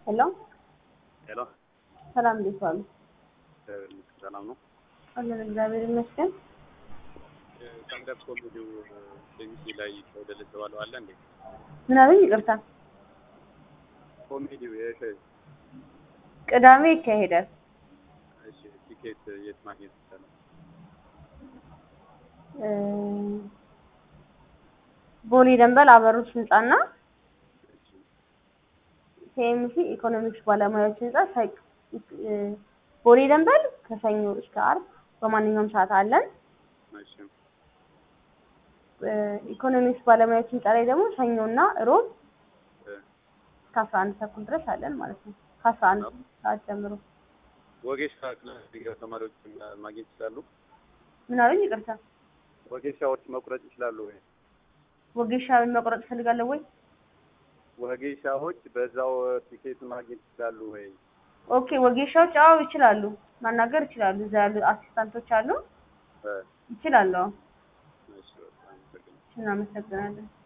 ሄሎ ሄሎ ሰላም፣ እንዴት ዋሉ? ሰላም ነው። አለን እግዚአብሔር ይመስገን። ስታንዳፕ ኮሜዲው ቢቢሲ ላይ ተወደደ የተባለው አለ እንዴ? ምን አሉኝ? ይቅርታ። ኮሜዲው የሽ ቅዳሜ ይካሄዳል። እሺ፣ ቲኬት የት ማግኘት ይቻላል? እ ቦሌ ደንበል አበሩት ህንጻና እሺ፣ ኬኤምሲ ኢኮኖሚክስ ባለሙያዎች ህንጻ ሳይ- እ ቦሌ ደንበል ከሰኞ እስከ አርብ በማንኛውም ሰዓት አለን። እሺ፣ እ ኢኮኖሚክስ ባለሙያዎች ህንጻ ላይ ደግሞ ሰኞና ሮብ እ እስከ አስራ አንድ ተኩል ድረስ አለን ማለት ነው። ከአስራ አንድ ሰዓት ጀምሮ ወጌሻ ክላስ ዲግሪ ተማሪዎች ማግኘት ይችላሉ? ምን አሉኝ? ይቅርታ። ወጌሻዎች መቁረጥ ይችላሉ ወይ? ወጌሻ መቁረጥ እፈልጋለሁ ወይ? ወጌሻዎች በዛው ቲኬት ማግኘት ይችላሉ ወይ? ኦኬ ወጌሻዎች አዎ ይችላሉ፣ ማናገር ይችላሉ። እዛ ያሉ አሲስታንቶች አሉ፣ እ ይችላሉ። አዎ እሺ፣ በጣም አመሰግናለሁ። እናመሰግናለን።